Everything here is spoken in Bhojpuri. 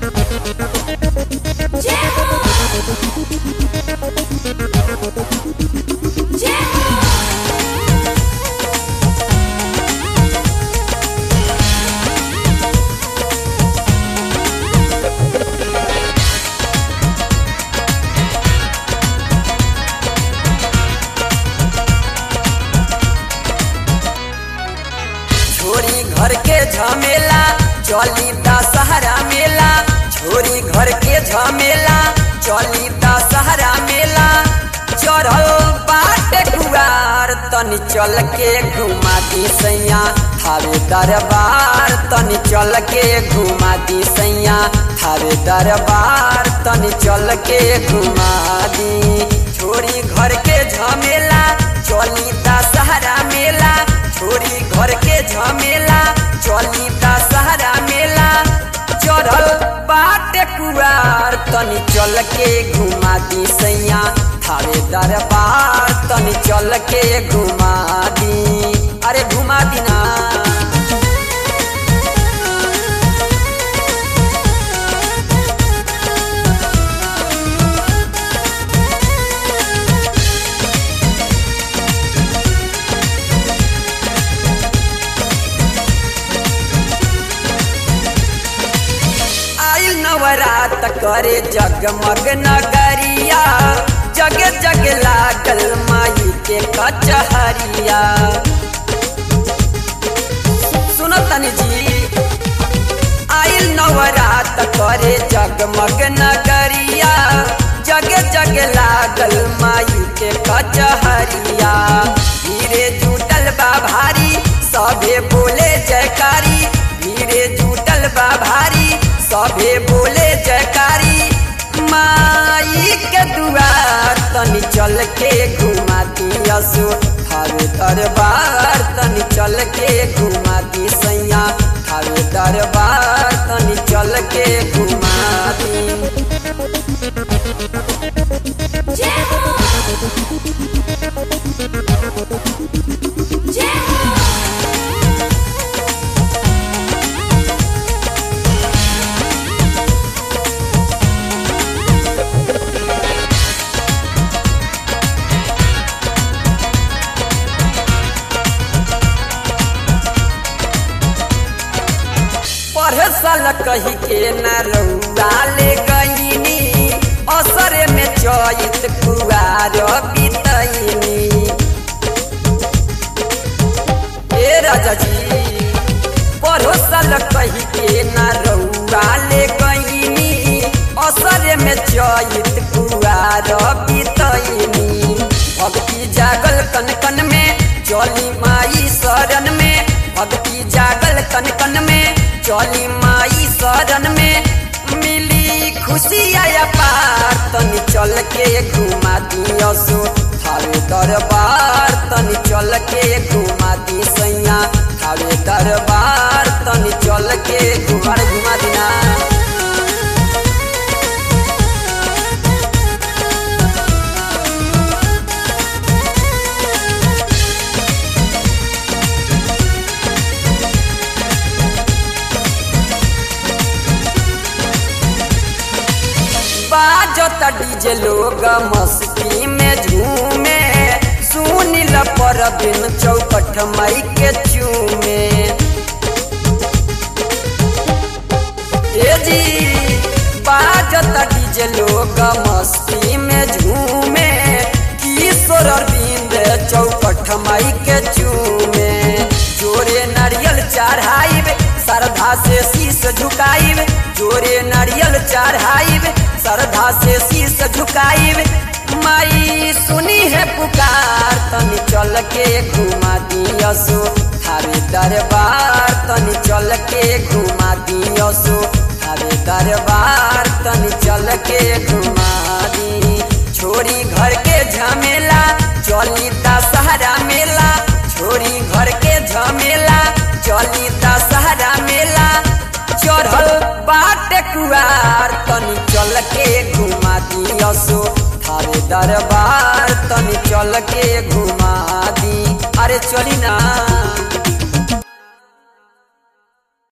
छोरी घर के झमेला चली दशहरा मेला छोरी घर के झमेला चली दशहरा मेला चढ़ल बाटे कुआर तनी चल के घुमा दी सैया थारे दरबार तनी चल के घुमा दी सैया थारे दरबार तनी चल के घुमा दी छोरी घर के झमेला चली दशहरा मेला छोरी घर के झमेला चली दशहरा मेला चढ़ल बाटे कुआर तनी चल के घुमा दी सैया थारे दरबार तनी चल के घुमा दी अरे घुमा दी ना आइल नवरात करे जगमग नगरिया जग जग लागल माई के कचहरिया सुनो तनी जी आइल नवरात करे जगमग नगरिया जग जग लागल माई के कचहरिया धीरे जुटल बा भारी सभे बोले जयकारी धीरे जुटल बा भारी सभे बोले जयकारी माई के दुआर तनी चल के घुमा दियसु थारे दरबार तनी चल के घुमा दी सैया थारे दरबार तनी चल के घुमा दी पढ़े साल कही के न रउआ ले गईनी असर में चैत कुआर बितैनी ए राजा जी पढ़ो साल कही के न रउआ ले गईनी असर में चैत कुआर बितैनी भक्ति जागल कन कन में चली माई शरण में भक्ति जागल कन कन में चली माई शरण में मिली खुशी आया पार तनी चल के घुमा दियसु थारे दरबार तनी चल के घुमा दी सैया थारे दरबार तनी चल के घुमा घुमा दिना बाजता डीजे लोग मस्ती में झूमे सुनिल पर दिन चौकठ मई के चूमे ए जी बाजता डीजे लोग मस्ती में झूमे किशोर अरविंद चौकठ मई के चूमे जोरे नारियल चढ़ाइब श्रद्धा से शीश झुकाइब जोरे नारियल चढ़ाइब श्रद्धा से शीश झुकाइब माई सुनी है पुकार तनी चल के घुमा दियसु थारे दरबार तनी चल के घुमा दियसु थारे दरबार तनी चल के घुमा दी छोरी घर के झमेला चली दशहरा मेला छोरी घर के झमेला चली दशहरा मेला चढ़ल बाटे कुआर तनी चल के घुमा दियसो थारे दरबार तनी चल के घुमा दी अरे चली ना